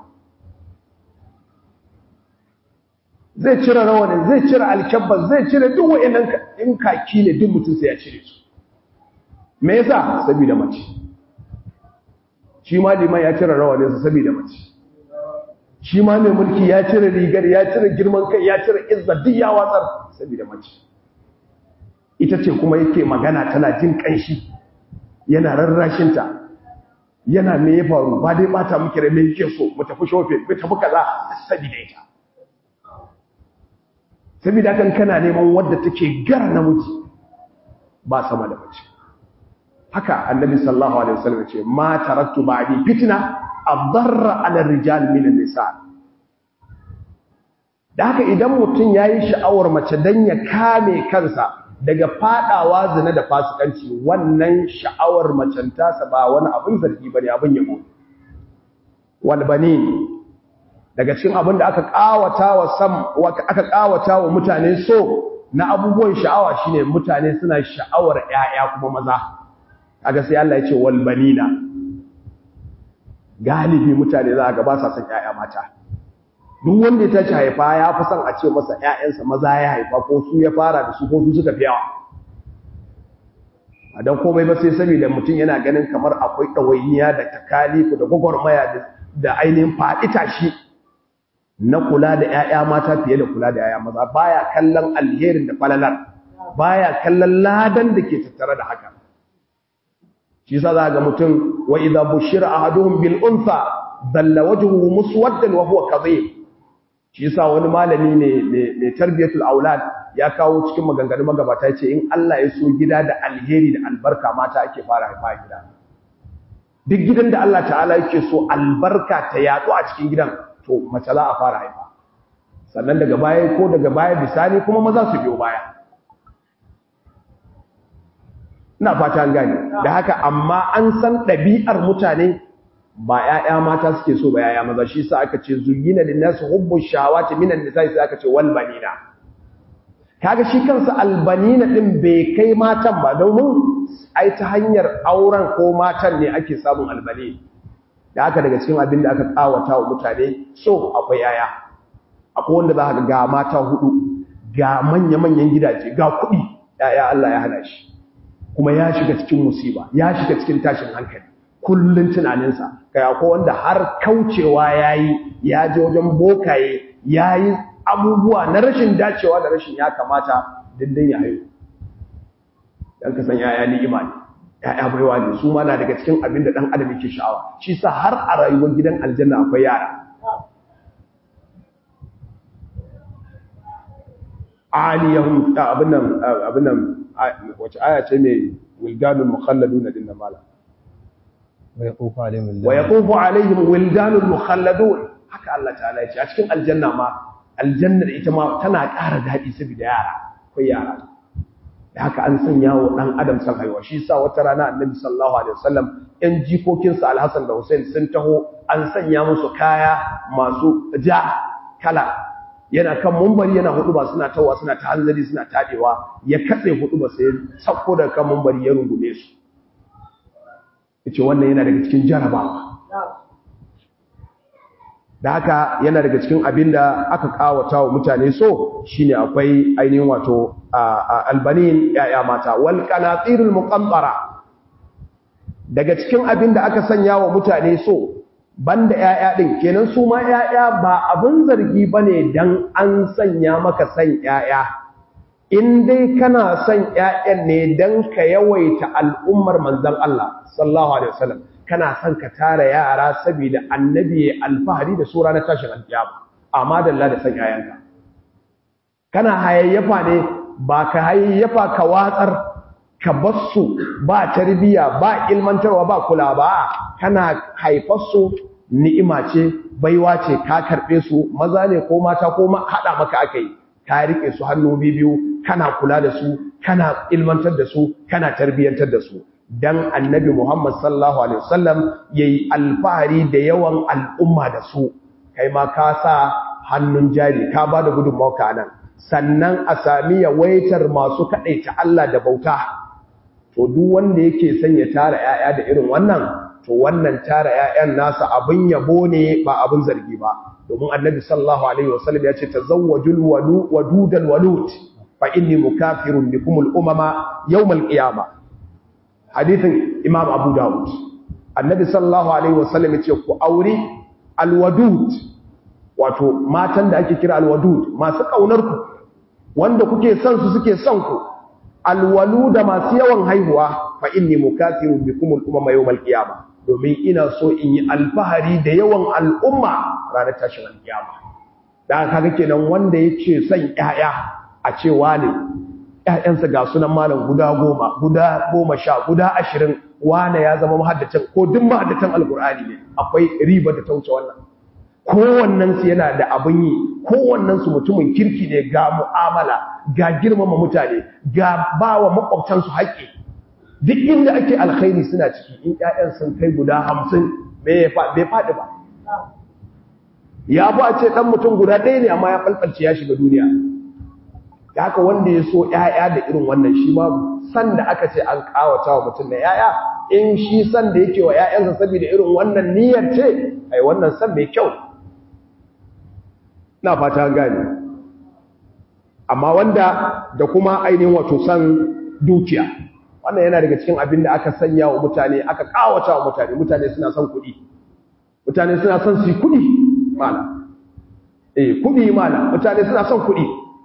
zai cire rawanin zai cire alkyabban zai cire duk wa'annan in kaki ne duk mutum sai ya cire su me yasa saboda mace shi ma liman ya cire rawaninsa saboda mace shi ma mai mulki ya cire rigar ya cire girman kai ya cire izza duk ya watsar saboda mace ita ce kuma yake magana tana jin kanshi yana rarrashinta yana me ya faru ba dai bata muke rai me yake so mu tafi shopping mu tafi kaza saboda ita saboda kan kana neman wadda take gara namiji ba sama da mace haka annabi sallallahu alaihi wasallam ce ma taraktu ba'di fitna adarra ala rijal min an-nisa da haka idan mutum yayi sha'awar mace dan ya kame kansa daga fadawa zina da fasikanci wannan sha'awar macen tasa ba wani abin zargi bane abin yabo wal banin daga cikin abin da aka kawata wa sam aka kawata wa mutane so na abubuwan sha'awa shine mutane suna sha'awar ƴaƴa kuma maza kaga sai Allah ya ce wal banina galibi mutane za ga ba sa son ƴaƴa mata duk wanda ya tashi haifa ya fi son a ce masa ƴaƴansa maza ya haifa ko su ya fara da su ko su suka fi yawa a dan komai ba sai saboda mutum yana ganin kamar akwai ɗawainiya da takalifu da gwagwarmaya da ainihin faɗi tashi na kula da ƴaƴa mata fiye da kula da ƴaƴa maza baya kallon alherin da falalar baya kallon ladan da ke tattare da haka shi yasa za ga mutum wa idza bushira ahaduhum bil untha dalla wajhuhu muswaddan wa huwa kadhib shi yasa wani malami ne ne tarbiyatul aulad ya kawo cikin maganganun magabata yace in Allah ya so gida da alheri da albarka mata ake fara haifa gida duk gidan da Allah ta'ala yake so albarka ta yadu a cikin gidan to mace za a fara haifa sannan daga baya ko daga baya bisani kuma maza su biyo baya ina fata an gane da haka amma an san ɗabi'ar mutane ba ‘ya'ya mata suke so ba ‘ya'ya maza shi sa aka ce zuyina da nasu hubbun shawati minan nisa sai aka ce walbanina kaga shi kansa albanina ɗin bai kai matan ba domin ai ta hanyar auren ko matan ne ake samun albani da haka daga cikin abin da aka tsawata wa mutane so akwai ‘ya'ya akwai wanda za ka ga mata hudu ga manya-manyan gidaje ga kuɗi ‘ya'ya Allah ya hana shi kuma ya shiga cikin musiba ya shiga cikin tashin hankali kullun tunaninsa kai akwai wanda har kaucewa yayi ya je wajen bokaye yayi abubuwa na rashin dacewa da rashin ya kamata dindin ya haihu dan ka san yaya ni'ima ne yaya baiwa ne su ma na daga cikin abin da dan adam yake sha'awa shi sa har a rayuwar gidan aljanna akwai yara aliyahum abin nan abin nan wace aya ce mai wildanul mukhalladun din nan mala wa yaqufu alaihim wa yaqufu alaihim wildanul mukhalladun haka Allah ta'ala ya ce a cikin aljanna ma aljannar ita ma tana ƙara daɗi saboda yara akwai yara da haka an sanya wa ɗan adam san haihuwa shi sa wata rana annabi sallallahu alaihi wasallam ƴan jikokinsa alhassan da hussein sun taho an sanya musu kaya masu ja kala yana kan mumbari yana hudu ba suna tawa suna ta hanzari suna tadewa ya katse hudu ba sai sakko daga kan mumbari ya rungume su yace wannan yana daga cikin jarabawa da haka yana daga cikin abin da aka kawata wa mutane so shine akwai ainihin wato albanin yaya mata wal qanatirul muqaddara daga cikin abin da aka sanya wa mutane so banda yaya din kenan su ma yaya ba abin zargi bane dan an sanya maka san yaya in dai kana son yayan ne dan ka yawaita al'ummar manzon Allah sallallahu alaihi wasallam kana son ka tara yara saboda annabi ya alfahari da sura na tashin alkiyama amma dalla da san yayanka kana hayayyafa ne ba ka hayayyafa ka watsar ka bassu ba tarbiya ba ilmantarwa ba kula ba kana haifar su ni'ima ce baiwa ce ka karbe su maza ne ko mata ko hada maka akai ka rike su hannu biyu kana kula da su kana ilmantar da su kana tarbiyantar da su dan annabi Muhammad sallallahu alaihi wasallam yayi alfahari da yawan al'umma da su kai ma ka sa hannun jari ka bada gudunmawa ka nan sannan a sami yawaitar masu kaɗaita Allah da bauta to duk wanda yake son ya tara 'ya'ya da irin wannan to wannan tara 'ya'yan nasa abin yabo ne ba abin zargi ba domin annabi sallallahu alaihi wasallam ya ce tazawwajul wadudal walud fa inni mukafirun bikum al umama yawm al qiyamah hadithin imam abu dawud annabi sallallahu alaihi wasallam ya ce ku auri al wadud wato matan da ake kira al wadud masu kaunar ku wanda kuke son su suke son ku al waluda masu yawan haihuwa fa inni mukafirun bikum al umama yawm al qiyamah domin ina so in yi alfahari da yawan al'umma ranar tashin alkiyama da kaga kenan wanda yake son ƴaƴa a cewa ne ƴaƴansa ga sunan malam guda goma guda goma sha guda ashirin wane ya zama mahaddacin ko duk mahaddacin alkur'ani ne akwai riba da ta wuce wannan kowannen su yana da abin yi kowannen su mutumin kirki ne ga mu'amala ga girmama mutane ga bawa makwabtansu haƙƙi duk inda ake alkhairi suna ciki in ƴaƴan sun kai guda hamsin bai faɗi ba ya fi a ce ɗan mutum guda ɗaya ne amma ya falfalce ya shiga duniya da haka wanda ya so ƴaƴa da irin wannan shi ma san da aka ce an ƙawata wa mutum na ƴaƴa in shi san da yake wa ƴaƴansa saboda irin wannan niyyar ce ai wannan san mai kyau na fata gane amma wanda da kuma ainihin wato san dukiya wannan yana daga cikin abin da aka sanya wa mutane aka kawata wa mutane mutane suna son kuɗi mutane suna son su kuɗi mala eh kuɗi mala mutane suna son kuɗi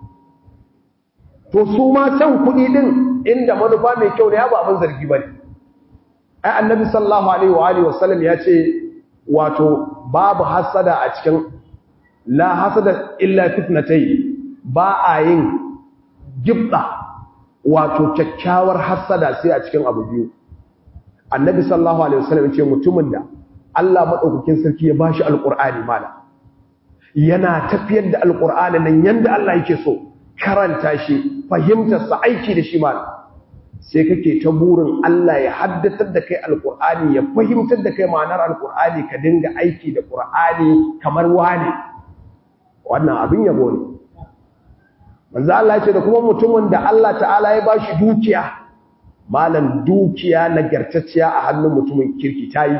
to su ma son kuɗi din inda manufa mai kyau ne ya ba abin zargi bane ai annabi sallallahu alaihi wa alihi wasallam ya ce wato babu hasada a cikin la hasada illa fitnatay ba a yin gibda wato kyakkyawar hassada sai a cikin abu biyu annabi sallallahu alaihi wasallam ce mutumin da Allah madaukakin sarki ya bashi alqur'ani mala yana tafiyar da alqur'ani nan yanda Allah yake so karanta shi fahimtar sa aiki da shi mala sai kake ta burin Allah ya haddatar da kai alqur'ani ya fahimtar da kai ma'anar alqur'ani ka dinga aiki da qur'ani kamar wani wannan abin yabo ne manzo Allah ce da kuma mutumin da Allah ta'ala ya bashi dukiya malan dukiya nagartacciya a hannun mutumin kirki tayi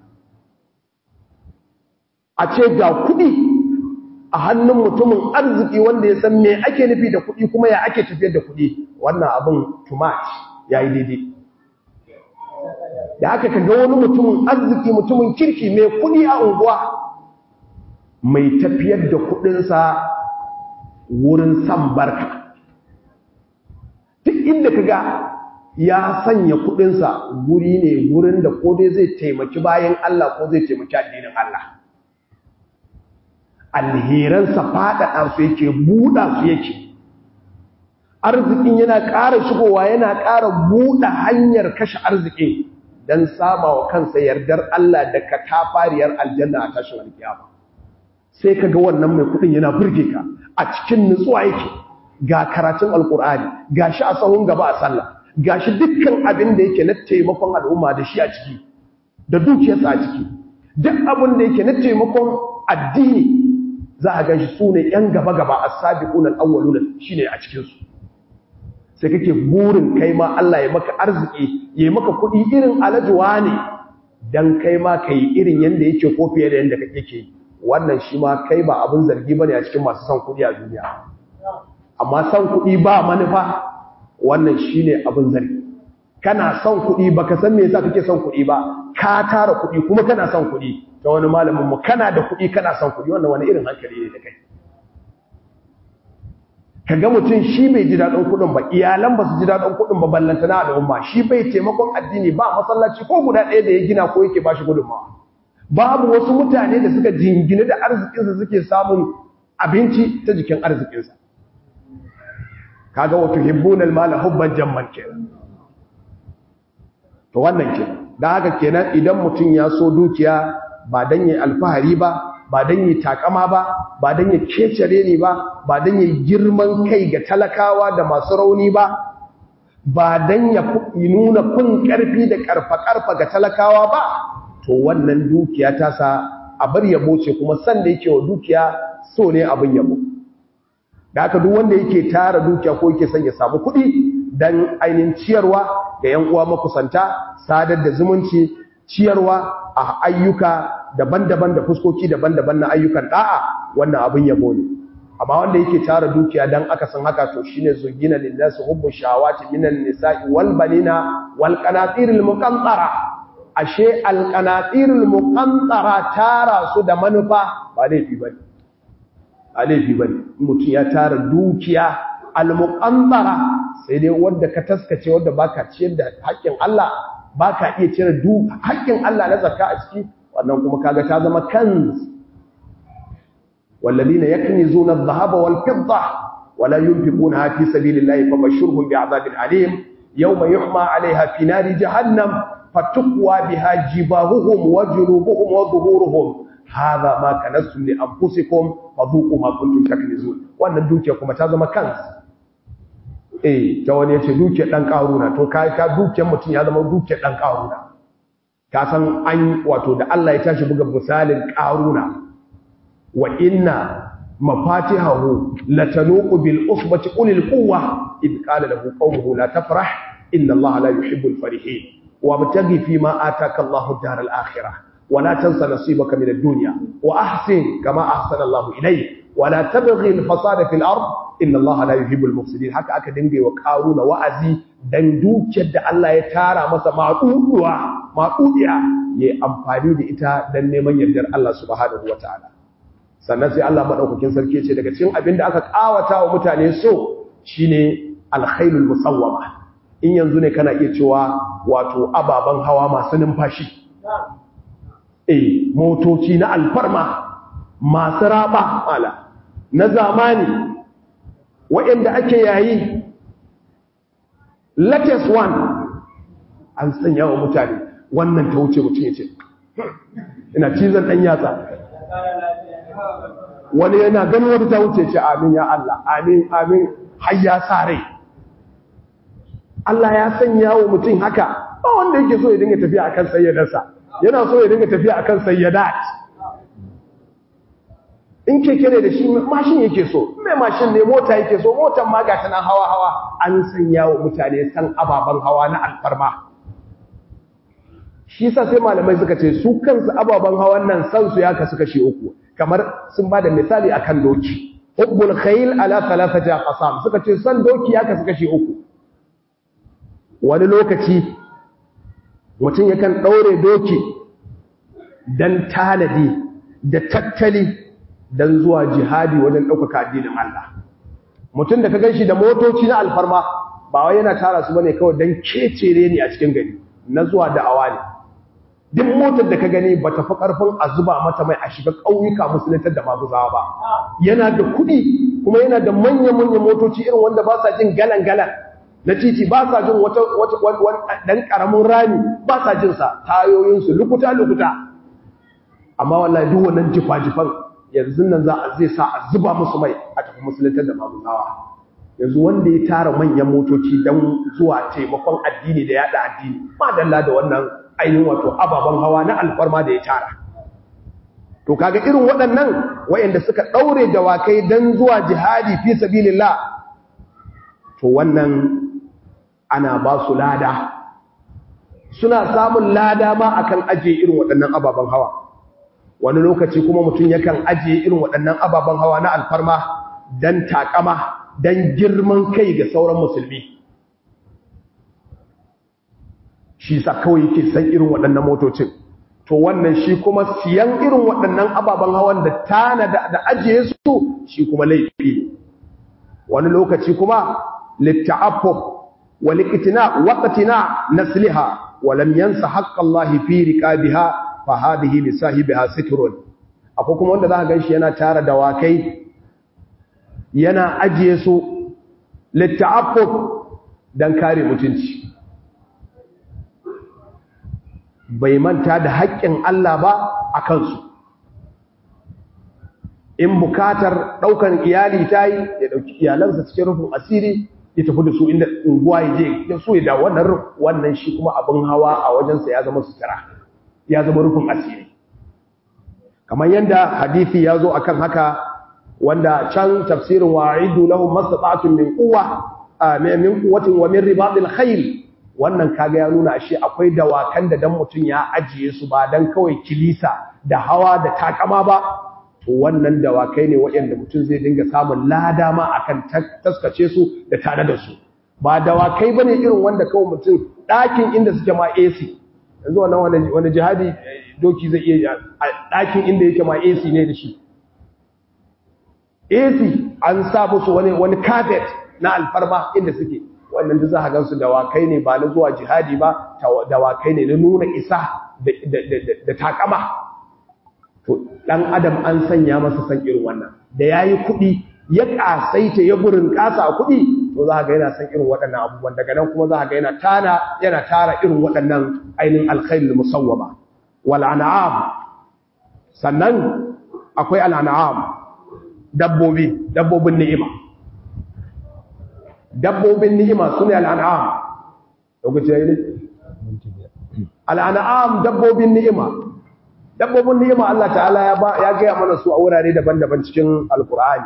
a ce ga kudi a hannun mutumin arziki wanda ya san me ake nufi da kudi kuma ya ake tafiyar da kudi wannan abin too much yayi daidai da aka kaga wani mutumin arziki mutumin kirki mai kudi a unguwa mai tafiyar da kudinsa wurin san barka duk inda kaga ya sanya kudinsa guri ne gurin da ko dai zai taimaki bayan Allah ko zai taimaki addinin Allah alheransa faɗaɗa su yake buɗa su yake arzikin yana ƙara shigowa yana ƙara buɗe hanyar kashe arzikin don sama wa kansa yardar Allah da katafariyar aljanna a tashin alkiyama sai ka ga wannan mai kudin yana burge ka a cikin nutsuwa yake ga karatun alkur'ani ga shi a sahun gaba a sallah ga shi dukkan abin da yake na taimakon al'umma da shi a ciki da dukiyarsa a ciki duk abin da yake na taimakon addini za a ganshi su ne ‘yan gaba-gaba a sabiƙun al'awwalun shi ne a cikinsu sai kake burin kai ma Allah ya maka arziki ya yi maka kuɗi irin alajuwa ne don kai ma ka yi irin yadda yake ko fiye da yadda kake ke yi wannan shi ma kai ba abin zargi bane a cikin masu son kuɗi a duniya amma son kuɗi ba manufa wannan shine abin zargi kana son kuɗi baka san me yasa kake son kuɗi ba ka tara kuɗi kuma kana son kuɗi ta wani malamin mu kana da kuɗi kana son kuɗi wannan wani irin hankali ne da kai kaga mutum shi bai ji daɗin kuɗin ba iyalan ba su ji daɗin kuɗin ba ballantana al'umma shi bai taimakon addini ba masallaci ko guda ɗaya da ya gina ko yake ba shi gudunmawa babu wasu mutane da suka jingine da arzikinsa suke samun abinci ta jikin arzikinsa kaga wato hibbunal mala hubban jamman kenan to wannan kenan dan haka kenan idan mutum ya so dukiya ba dan yi alfahari ba ba dan yi takama ba ba dan yi kecere ne ba ba dan yi girman kai ga talakawa da masu rauni ba ba dan ya nuna kun karfi da karfa karfa ga talakawa ba to wannan dukiya ta sa a bar yabo ce kuma san da yake wa dukiya so ne abin yabo da haka duk wanda yake tara dukiya ko yake son ya samu kuɗi dan ainihin ciyarwa ga yan uwa makusanta sadar da zumunci ciyarwa a ayyuka daban-daban da fuskoki daban-daban na ayyukan da'a wannan abin yabo ne amma wanda yake tara dukiya dan aka san haka to shine zugina lillahi hubbu shawati minan nisa'i wal banina wal qanatiril muqantara ashe al qanatiril muqantara tara su da manufa ba laifi bane ba laifi bane mutum ya tara dukiya al muqantara sai dai wanda ka taskace wanda baka ciyar da haƙƙin Allah baka iya cire du haƙƙin Allah na zakka a ciki wannan kuma kaga ta zama kanz والذين يكنزون الذهب والفضة ولا ينفقونها في سبيل الله فبشرهم بعذاب أليم يوم يحمى عليها في نار جهنم فتقوى بها جباههم وجنوبهم وظهورهم هذا ما كنزتم لأنفسكم فذوقوا ما كنتم تكنزون وأن الدوكية كما تازم كنز eh ta wani yace dukiyar dan karuna to kai ka dukiyar mutun ya zama dukiyar dan karuna ka san an wato da Allah ya tashi buga misalin karuna wa inna mafatihahu latanuqu bil usbati ulil quwwa id qala lahu qawmuhu la tafrah inna allaha la yuhibbul farihin wa mutaghi fima ataka allahu daral akhirah wa la tansa nasibaka min ad-dunya wa ahsin kama ahsana allahu ilayk wa la tabghi al-fasada fil ard inna allaha la yuhibbul mufsidin haka aka dinga wa qaruna wa'azi dan dukiyar da Allah ya tara masa maduduwa madudiya yayi amfani da ita dan neman yardar Allah subhanahu wataala sannan sai Allah madaukakin sarki ce daga cikin abin da aka kawata wa mutane so shine alkhailul musawwama in yanzu ne kana iya cewa wato ababan hawa masu numfashi eh motoci na alfarma masu raba ala na zamani waɗanda ake yayi latest one an sanya wa mutane wannan ta wuce mutum ya ce ina cizon ɗan yatsa wani yana ganin wata ta wuce ce amin ya Allah amin amin har ya sa rai Allah ya sanya wa mutum haka ba wanda yake so ya dinga tafiya akan sayyadarsa yana so ya dinga tafiya akan sayyadat in keke ne da shi mashin yake so mai mashin ne mota yake so motan ma ga tana hawa hawa an sanya wa mutane san ababen hawa na alfarma shi sa sai malamai suka ce su kansu ababen hawan nan san su ya kasu kashi uku kamar sun ba da misali akan doki hubbul khayl ala thalathati aqsam suka ce san doki ya kasu kashi uku wani lokaci mutum yakan daure doki dan tanadi da tattali dan zuwa jihadi wajen ɗaukaka addinin Allah mutum da ka ganshi da motoci na alfarma ba wai yana tara su bane kawai dan kecere ne a cikin gari na zuwa da'awa ne duk motar da ka gani ba ta fi ƙarfin a zuba mata mai a shiga ƙauyuka musuluntar da maguzawa ba yana da kuɗi kuma yana da manya-manyan motoci irin wanda ba sa jin galan-galan na titi ba sa jin wata ɗan ƙaramin rami ba sa jin sa tayoyinsu lukuta-lukuta amma wallahi duk wannan jifa-jifan yanzu nan za a zai sa a zuba musu mai a tafi musuluntar da maguzawa yanzu wanda ya tara manyan motoci don zuwa taimakon addini da yada addini madalla da wannan ainihin wato ababen hawa na alfarma da ya tara to kaga irin waɗannan wayanda suka ɗaure dawakai don zuwa jihadi fi sabilillah to wannan ana ba su lada suna samun lada ma akan ajiye irin waɗannan ababen hawa wani lokaci kuma mutum yakan ajiye irin waɗannan ababen hawa na alfarma don takama don girman kai ga sauran musulmi shi sa kawai yake san irin waɗannan motocin to wannan shi kuma siyan irin waɗannan ababen hawan da tana da ajiye su shi kuma laifi ne wani lokaci kuma litta'affuf wa liqtina waqtina nasliha wa lam yansa haqqallahi fi riqabiha fa hadhihi li sahibiha sitrun akwai kuma wanda zaka ganshi yana tara dawakai yana ajiye su litta'affuf dan kare mutunci bai manta da haƙƙin Allah ba a kansu in bukatar ɗaukar iyali ta yi ya ɗauki iyalansa cikin rufin asiri ya tafi da su inda unguwa ya je ya so ya da wannan wannan shi kuma abin hawa a wajensa ya zama sutura ya zama rufin asiri kamar yadda hadithi ya zo akan haka wanda can tafsirin wa'idu lahum mastata'tum min quwwa min quwwatin wa min ribatil khayl wannan kaga ya nuna ashe akwai dawakan da dan mutun ya ajiye su ba dan kawai kilisa da hawa da takama ba to wannan dawakai ne waɗanda mutun zai dinga samun lada ma akan taskace su da tare da su ba dawakai bane irin wanda kawai mutun ɗakin inda suke ma AC yanzu wannan wani jihadi doki zai iya ɗakin inda yake ma AC ne da shi AC an sa musu wani wani carpet na alfarma inda suke wannan da za a gansu dawakai ne ba na zuwa jihadi ba dawakai ne na nuna isa da takama to dan adam an sanya masa san irin wannan da yayi kuɗi ya kasaita ya burin kasa a kuɗi to za ga yana san irin waɗannan abubuwan daga nan kuma za ga yana tana yana tara irin waɗannan ainihin alkhairul musawwama wal an'am sannan akwai al an'am dabbobi dabbobin ni'ima dabbobin ni'ima sune al'an'am lokaci yayi ne al'an'am dabbobin ni'ima dabbobin ni'ima Allah ta'ala ya ba ya ga mana su a wurare daban-daban cikin alqur'ani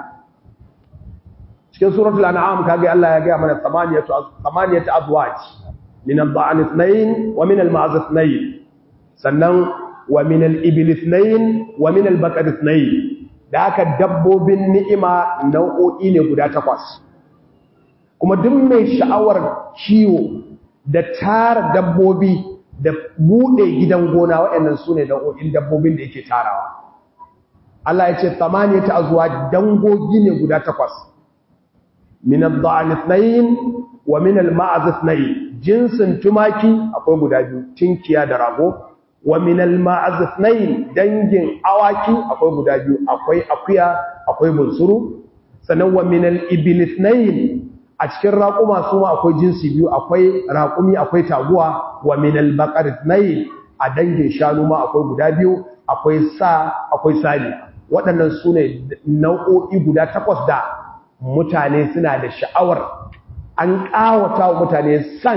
cikin suratul an'am kage Allah ya ga mana samaniyatu samaniyatu azwaj min al-ba'n ithnayn wa min al-ma'z ithnayn sannan wa min al-ibil ithnayn wa min al-baqar ithnayn da haka dabbobin ni'ima nau'o'i ne guda takwas kuma duk mai sha'awar ciwo da tara dabbobi da bude gidan gona waɗannan su ne nau'o'in dabbobin da yake tarawa Allah ya ce tamaniya ta azuwa dangogi ne guda takwas min ad-da'an ithnayn wa min al-ma'az ithnayn jinsin tumaki akwai guda biyu tinkiya da rago wa min al-ma'az ithnayn dangin awaki akwai guda biyu akwai akuya akwai bunsuru sannan wa min al-ibil ithnayn a cikin raƙuma su ma akwai jinsi biyu akwai raƙumi akwai taguwa wa min al-baqar ithnayn a dangin shanu ma akwai guda biyu akwai sa akwai sani waɗannan su ne nau'o'i guda takwas da mutane suna da sha'awar an ƙawata wa mutane san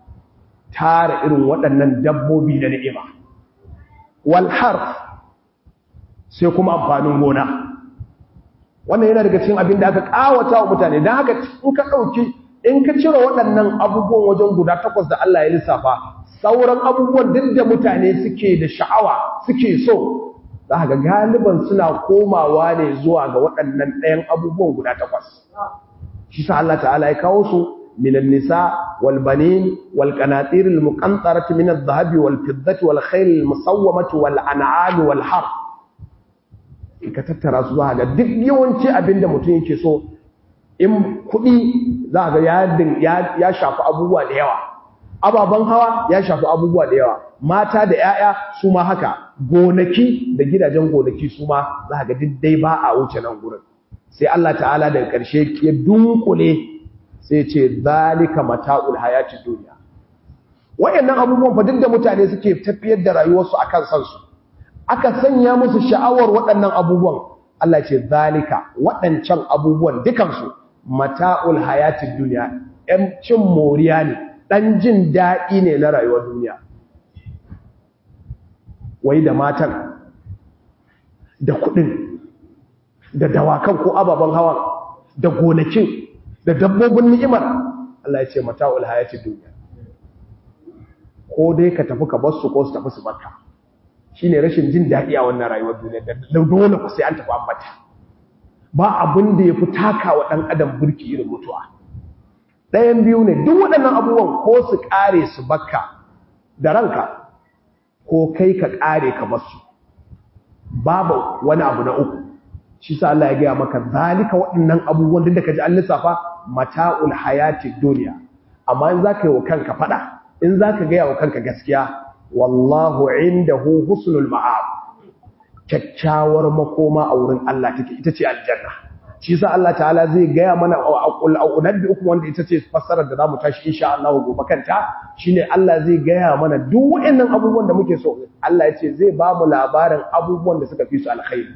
tara irin waɗannan dabbobi na ni'ima walharf sai kuma amfanin gona wannan yana daga cikin abin da aka ƙawata wa mutane don haka in ka ɗauki in ka cire waɗannan abubuwan wajen guda takwas da Allah ya lissafa sauran abubuwan duk da mutane suke da sha'awa suke so za ga galiban suna komawa ne zuwa ga waɗannan ɗayan abubuwan guda takwas shi sa Allah ta'ala ya kawo su minan nisa wal banin wal qanatir al muqantarati min al dhahabi wal fiddati wal khayl al musawwamati wal an'am wal har ka tattara su za ga duk yawanci abinda mutum yake so in kuɗi za ga ya ya shafi abubuwa da yawa ababen hawa ya shafi abubuwa da yawa mata da 'ya'ya su ma haka gonaki da gidajen gonaki su ma za ga dai ba a wuce nan gurin sai Allah ta'ala daga ƙarshe ya dunkule sai ce zalika mata'ul hayati duniya wayannan abubuwan fa duk da mutane suke tafiyar da rayuwarsu akan san su aka sanya musu sha'awar waɗannan abubuwan Allah ce zalika waɗancan abubuwan dukansu mata'ul hayati duniya ɗan cin moriya ne ɗan jin daɗi ne na rayuwar duniya wai da matan da kuɗin da dawakan ko ababen hawan da gonakin da dabbobin ni'imar Allah ya ce mata'ul hayati duniya ko dai ka tafi ka bar su ko su tafi su barka shine rashin jin daɗi a wannan rayuwar duniya da dole ku sai an tafi an bata ba abin da yafi takawa ɗan adam burki irin mutuwa ɗayan biyu ne duk waɗannan abubuwan ko su ƙare su bakka da ranka ko kai ka ƙare ka basu babu wani abu na uku shi sa Allah ya gaya maka zalika waɗannan abubuwan duk da ka ji an lissafa mata'ul hayati duniya amma in za ka yi wa kanka faɗa in za ka gaya wa kanka gaskiya wallahu indahu husnul ma'ab kyakkyawar makoma a wurin Allah take ita ce aljanna shi sa Allah ta'ala zai gaya mana unabbi uku wanda ita ce fassarar da zamu tashi insha Allah gobe kanta shine Allah zai gaya mana duk waɗannan abubuwan da muke so Allah ya ce zai ba mu labarin abubuwan da suka fi su alkhairi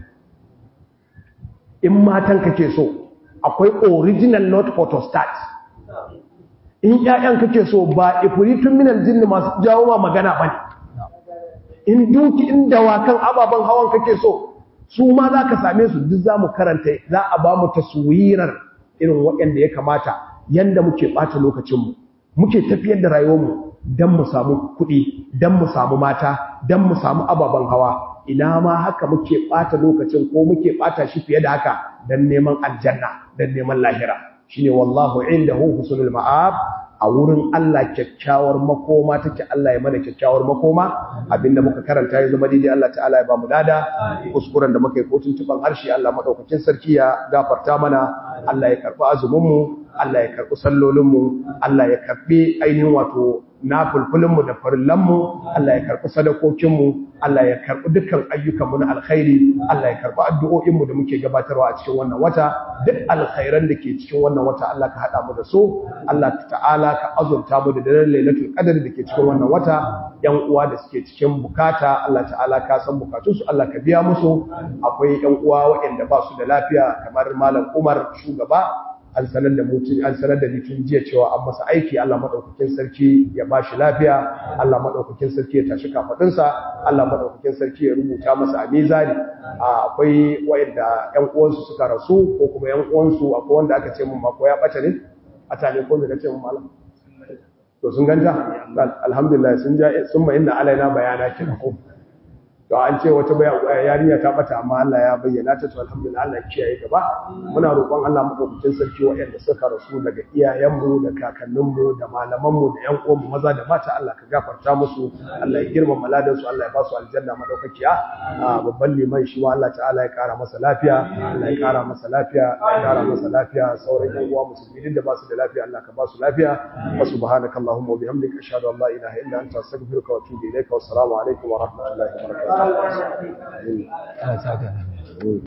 in matan kake so akwai original not photostat in ƴaƴan kake so ba ifritun minal jinni masu jawo ma magana bane in duki in dawakan ababen hawan kake so su ma za ka same su duk za mu karanta za a ba mu taswirar irin waɗanda ya kamata yanda muke ɓata lokacinmu muke tafiyar da rayuwarmu don mu samu kuɗi don mu samu mata don mu samu ababen hawa ina ma haka muke ɓata lokacin ko muke ɓata shi fiye da haka don neman aljanna don neman lahira shine wallahu indahu husnul ma'ab a wurin Allah kyakkyawar makoma take Allah ya mana kyakkyawar makoma abinda muka karanta ya zama daidai Allah ta'ala ya bamu dada kuskuren da muka yi ko tuntuban harshe Allah madaukakin sarki ya gafarta mana Allah ya karbi azumin mu Allah ya karbi sallolin mu Allah ya karbi ainihin wato nafulfulin mu da farillan mu Allah ya karbi sadakokin mu Allah ya karbi dukkan ayyukan mu na alkhairi Allah ya karbi addu'o'in mu da muke gabatarwa a cikin wannan wata duk alkhairan da ke cikin wannan wata Allah ka hada mu da su Allah ta'ala ka azurta mu da daren lailatul qadr da ke cikin wannan wata yan uwa da suke cikin bukata Allah ta'ala ka san bukatunsu Allah ka biya musu akwai yan uwa waɗanda ba su da lafiya kamar malam Umar shugaba an sanar da mutum an sanar da mutum jiya cewa an masa aiki Allah madaukakin sarki ya ba shi lafiya Allah madaukakin sarki ya tashi kafadunsa Allah madaukakin sarki ya rubuta masa a mizani akwai waɗanda yan uwansu suka rasu ko kuma yan uwansu akwai wanda aka ce mun ma ko ya bata ne a tare ko da ce mun malam to sun ganta alhamdulillah sun ja sun ma inna alaina bayana kin ko to an ce wata yarinya ta bata amma Allah ya bayyana ta to alhamdulillah Allah ya kiyaye gaba muna roƙon Allah madaukakin sarki waɗanda suka rasu daga iyayenmu da kakanninmu da malamanmu da ƴan uwanmu maza da mata Allah ka gafarta musu Allah ya girmama ladan su Allah ya ba su aljanna madaukakiya babban liman shi ma Allah ta'ala ya kara masa lafiya Allah ya kara masa lafiya ya kara masa lafiya sauran ƴan uwa musulmi din da ba su da lafiya Allah ka ba su lafiya wa subhanaka allahumma wa bihamdika ashhadu an la ilaha illa anta astaghfiruka wa atubu ilayka wa assalamu alaikum wa rahmatullahi wa barakatuh Allah saka